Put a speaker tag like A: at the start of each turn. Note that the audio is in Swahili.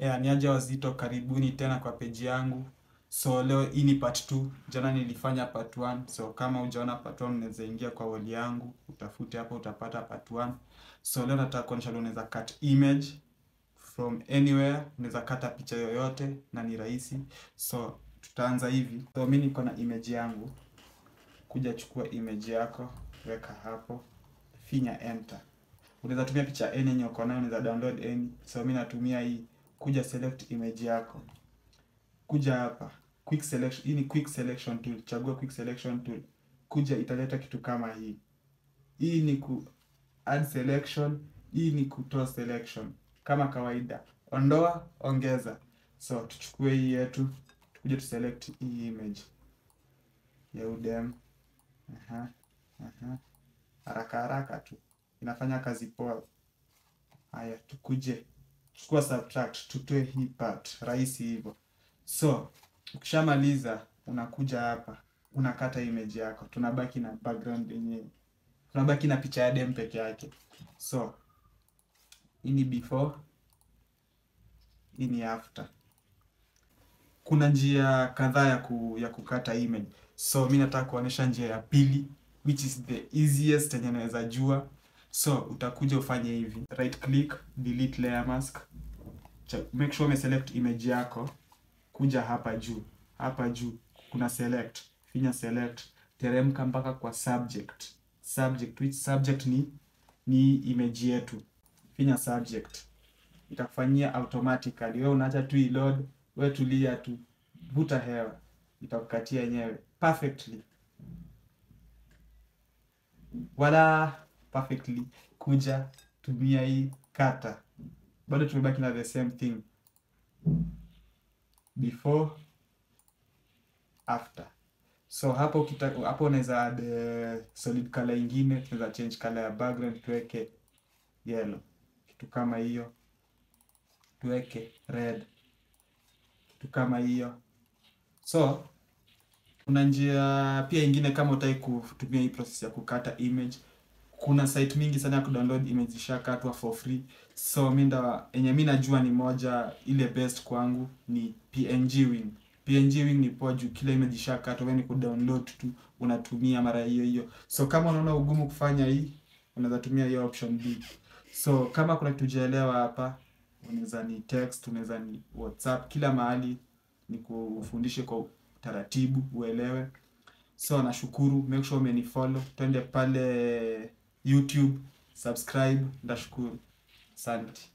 A: Yeah, niaje wazito, karibuni tena kwa peji yangu. So leo hii ni part 2. Jana nilifanya part 1. So kama hujaona part 1 unaweza ingia kwa wall yangu, utafute hapo utapata part 1. So leo nataka kuonyesha leo unaweza cut image from anywhere, unaweza kata picha yoyote na ni rahisi. So tutaanza hivi. So mimi niko na image yangu. Kuja chukua image yako, weka hapo, finya enter. Unaweza tumia picha any yenye uko nayo, unaweza download any. So mimi natumia hii. Kuja select image yako. Kuja hapa quick selection. Hii ni quick selection tool. Chagua quick selection tool. Kuja italeta kitu kama hii. Hii ni ku add selection. Hii ni kutoa selection kama kawaida. Ondoa, ongeza. So tuchukue hii yetu, tukuje tu select hii image ya udem. Aha, aha. Haraka haraka tu, inafanya kazi poa. Haya, tukuje chukua subtract, tutoe hii part, rahisi hivyo. So ukishamaliza unakuja hapa unakata image yako, tunabaki na background yenyewe, tunabaki na picha ya dem peke yake. So hii ni before, hii ni after. Kuna njia kadhaa ya, ku, ya kukata image. So mi nataka kuonyesha njia ya pili which is the easiest yenye naweza jua. So utakuja ufanye hivi, right click, delete layer mask. Cha- Make sure umeselect image yako, kuja hapa juu, hapa juu kuna select, finya select, teremka mpaka kwa subject. Subject, which subject ni ni image yetu. Finya subject, itakufanyia automatically. Wewe unaacha tu iload, wewe tulia tu, vuta hewa, itakukatia yenyewe perfectly wala perfectly. Kuja tumia hii kata, bado tumebaki na the same thing before after. So hapo ukita, hapo unaweza add eh, solid color ingine, tunaweza change color ya background tuweke yellow, kitu kama hiyo, tuweke red, kitu kama hiyo. So kuna njia pia ingine kama utaki kutumia hii process ya kukata image. Kuna site mingi sana ya kudownload image zishakatwa for free. So mi nda yenye mi najua ni moja ile best kwangu ni PNG Wing. PNG Wing ni poa juu kila image ishakatwa, wewe ni kudownload tu unatumia mara hiyo hiyo. So kama unaona ugumu kufanya hii, unaweza tumia hiyo option B. So kama kuna kitu hujaelewa hapa, unaweza ni text, unaweza ni WhatsApp, kila mahali ni kufundishe kwa taratibu uelewe. So nashukuru, make sure umenifollow, twende pale YouTube, subscribe, ndashukuru. Asante.